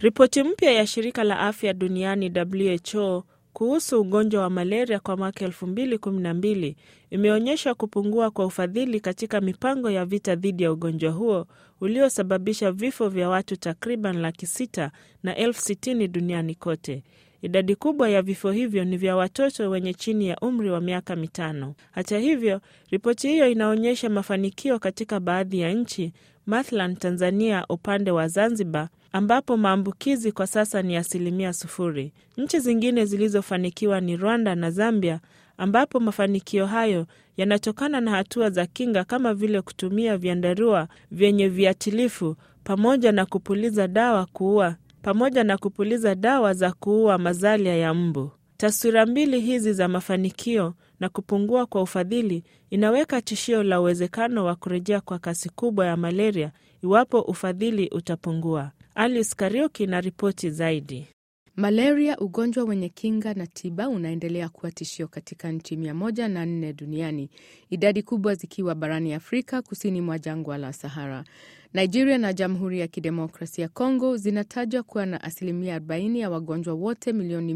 Ripoti mpya ya shirika la afya duniani WHO kuhusu ugonjwa wa malaria kwa mwaka 2012 imeonyesha kupungua kwa ufadhili katika mipango ya vita dhidi ya ugonjwa huo uliosababisha vifo vya watu takriban laki sita na elfu sitini duniani kote. Idadi kubwa ya vifo hivyo ni vya watoto wenye chini ya umri wa miaka mitano. Hata hivyo, ripoti hiyo inaonyesha mafanikio katika baadhi ya nchi, mathalan Tanzania upande wa Zanzibar ambapo maambukizi kwa sasa ni asilimia sufuri. Nchi zingine zilizofanikiwa ni Rwanda na Zambia, ambapo mafanikio hayo yanatokana na hatua za kinga kama vile kutumia vyandarua vyenye viatilifu pamoja na kupuliza dawa kuua pamoja na kupuliza dawa za kuua mazalia ya mbu. Taswira mbili hizi za mafanikio na kupungua kwa ufadhili inaweka tishio la uwezekano wa kurejea kwa kasi kubwa ya malaria iwapo ufadhili utapungua. Alice Kariuki na ripoti zaidi. Malaria, ugonjwa wenye kinga na tiba, unaendelea kuwa tishio katika nchi mia moja na nne duniani, idadi kubwa zikiwa barani Afrika, kusini mwa jangwa la Sahara. Nigeria na Jamhuri ya Kidemokrasia ya Kongo zinatajwa kuwa na asilimia 40 ya wagonjwa wote milioni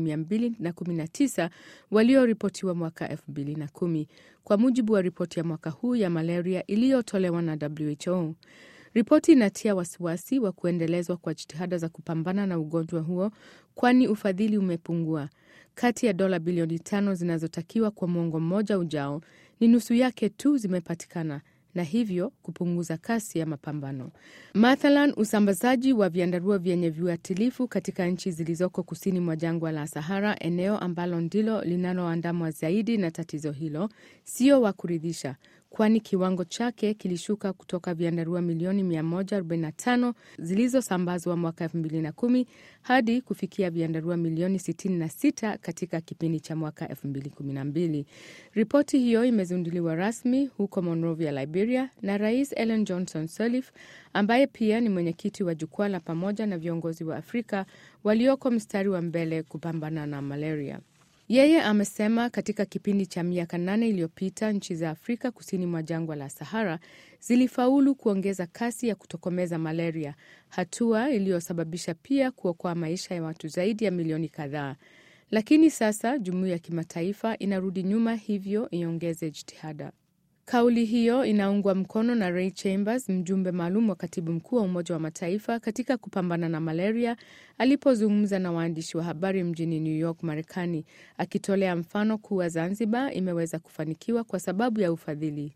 219 walioripotiwa mwaka 2010 kwa mujibu wa ripoti ya mwaka huu ya malaria iliyotolewa na WHO. Ripoti inatia wasiwasi wa kuendelezwa kwa jitihada za kupambana na ugonjwa huo, kwani ufadhili umepungua. Kati ya dola bilioni tano zinazotakiwa kwa mwongo mmoja ujao, ni nusu yake tu zimepatikana na hivyo kupunguza kasi ya mapambano. Mathalan, usambazaji wa vyandarua vyenye viuatilifu katika nchi zilizoko kusini mwa jangwa la Sahara, eneo ambalo ndilo linaloandamwa zaidi na tatizo hilo, sio wa kuridhisha, kwani kiwango chake kilishuka kutoka vyandarua milioni 145 zilizosambazwa mwaka 2010 hadi kufikia vyandarua milioni 66 katika kipindi cha mwaka 2012. Ripoti hiyo imezinduliwa rasmi huko Monrovia, Liberia, na Rais Ellen Johnson Sirleaf ambaye pia ni mwenyekiti wa jukwaa la pamoja na viongozi wa Afrika walioko mstari wa mbele kupambana na malaria. Yeye amesema katika kipindi cha miaka nane iliyopita nchi za Afrika kusini mwa jangwa la Sahara zilifaulu kuongeza kasi ya kutokomeza malaria, hatua iliyosababisha pia kuokoa maisha ya watu zaidi ya milioni kadhaa. Lakini sasa jumuiya ya kimataifa inarudi nyuma, hivyo iongeze jitihada. Kauli hiyo inaungwa mkono na Ray Chambers, mjumbe maalum wa katibu mkuu wa Umoja wa Mataifa katika kupambana na malaria, alipozungumza na waandishi wa habari mjini New York, Marekani, akitolea mfano kuwa Zanzibar imeweza kufanikiwa kwa sababu ya ufadhili.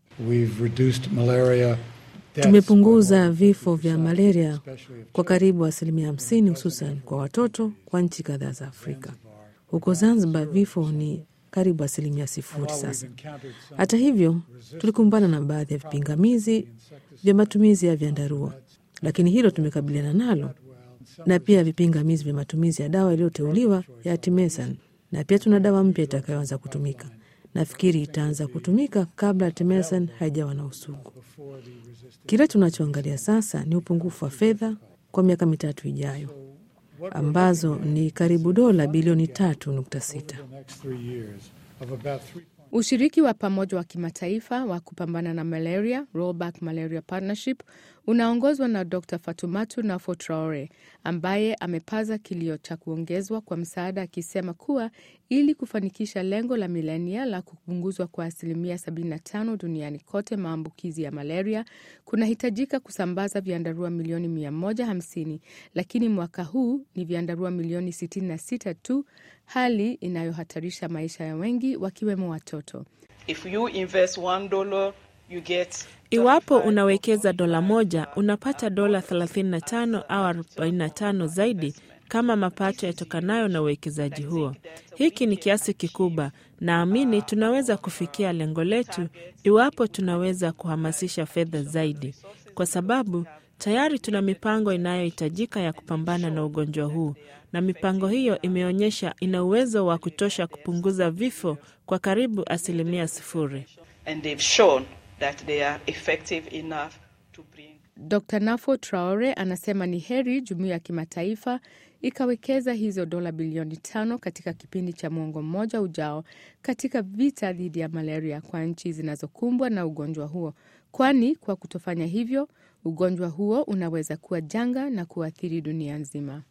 Tumepunguza vifo vya malaria kwa karibu asilimia hamsini, hususan kwa watoto kwa nchi kadhaa za Afrika. Huko Zanzibar vifo ni karibu asilimia sifuri sasa. Hata hivyo, tulikumbana na baadhi ya vipingamizi vya matumizi ya vyandarua, lakini hilo tumekabiliana nalo, na pia vipingamizi vya matumizi ya dawa iliyoteuliwa ya artemisinin, na pia tuna dawa mpya itakayoanza kutumika. Nafikiri itaanza kutumika kabla artemisinin haijawa na usugu. Kile tunachoangalia sasa ni upungufu wa fedha kwa miaka mitatu ijayo ambazo ni karibu dola bilioni tatu nukta sita. Ushiriki wa pamoja wa kimataifa wa kupambana na malaria, Rollback Malaria Partnership, unaongozwa na Dr Fatumatu Nafo Traore ambaye amepaza kilio cha kuongezwa kwa msaada, akisema kuwa ili kufanikisha lengo la milenia la kupunguzwa kwa asilimia 75 duniani kote maambukizi ya malaria kunahitajika kusambaza vyandarua milioni 150, lakini mwaka huu ni vyandarua milioni 66 tu, hali inayohatarisha maisha ya wengi wakiwemo watoto. If you invest one dollar, you get Iwapo unawekeza dola moja unapata dola 35 au 45 zaidi kama mapato yatokanayo na uwekezaji huo. Hiki ni kiasi kikubwa. Naamini tunaweza kufikia lengo letu iwapo tunaweza kuhamasisha fedha zaidi, kwa sababu tayari tuna mipango inayohitajika ya kupambana na ugonjwa huu, na mipango hiyo imeonyesha ina uwezo wa kutosha kupunguza vifo kwa karibu asilimia sifuri. and they've shown that they are effective enough to bring Dr Nafo Traore anasema ni heri jumuiya ya kimataifa ikawekeza hizo dola bilioni tano katika kipindi cha mwongo mmoja ujao katika vita dhidi ya malaria kwa nchi zinazokumbwa na ugonjwa huo, kwani kwa kutofanya hivyo ugonjwa huo unaweza kuwa janga na kuathiri dunia nzima.